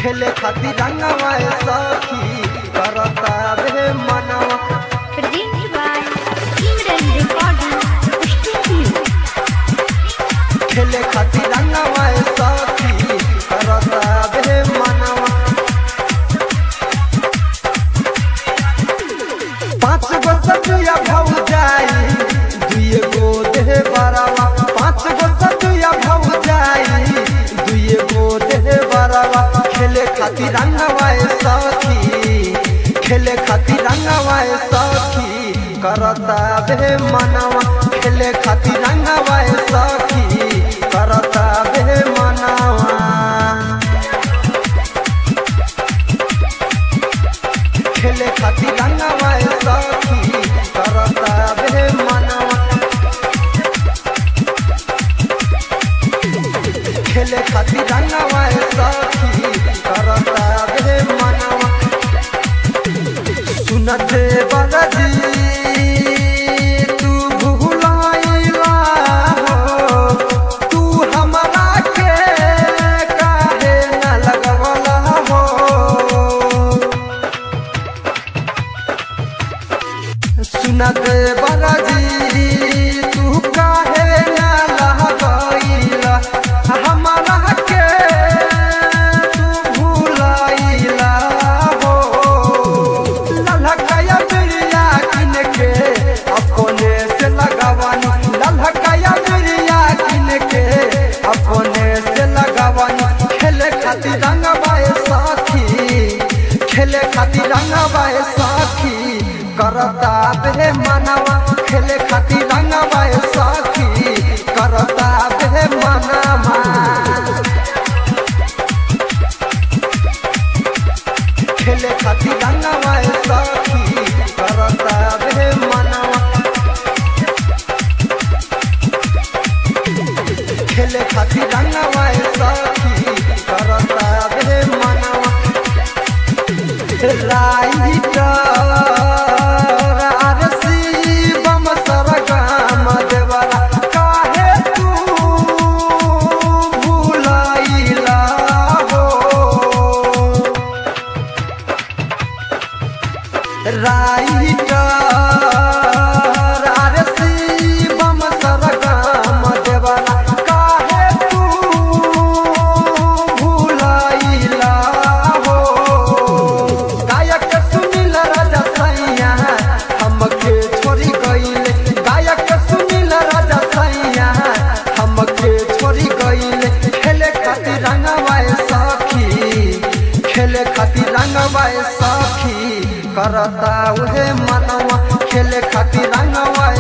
खेले खातिर रंगवा सखी करता बे मनवा Presented by Simran Recording Studio. खेले खातिर रंगवा सखी करता बे मनवा पाँच गो सतुया भौ जाई दुए गो देह बरावा पाँच गो सतुया भौ जाई दुए गो देह बरावा खेले खातिर रंगवा सखी खेले खातिर रंगवा सखी करता बे मनवा खेले खातिर रंगवा सखी करता बे मनवा खेले खातिर रंगवा सखी करता बे मनवा खेले खातिर रंगवा सखी करता बे मनवा सुनते बरदी तू भुलाइला हो तू हमरा के काहे न लगवला हो सुनत बरजी तू काहे ना लहगइला हमरा के तू भुलाइला हो ललहकया बिरिया किन के अपने से लगावानी ललहकया बिरिया किन के अपने से लगावानी खेले खातिर रंगवाए साथी खेले खातिर रंगवाए साथी करता बे मनवा खेले खातिर रंगवाए साथी करता बे मनवा खेले खातिर रंगवा सखी करता बे मनवा खेले खातिर रंगवा सखी करता बे मनवा राइटर आरसी बम सरगम देवरा काहे तू भुलाइला हो राइटर आरसी बम सरगम देवरा काहे तू भुलाइला हो गायक सुनील राजा सैया हमके छोड़ी गइले गायक सुनील राजा सैया हमके छोड़ी गइले खेले खातिर रंगवाए सखी खेले खातिर रंगवाए सखी करता उहे मनवा खेले खातिर रंगवा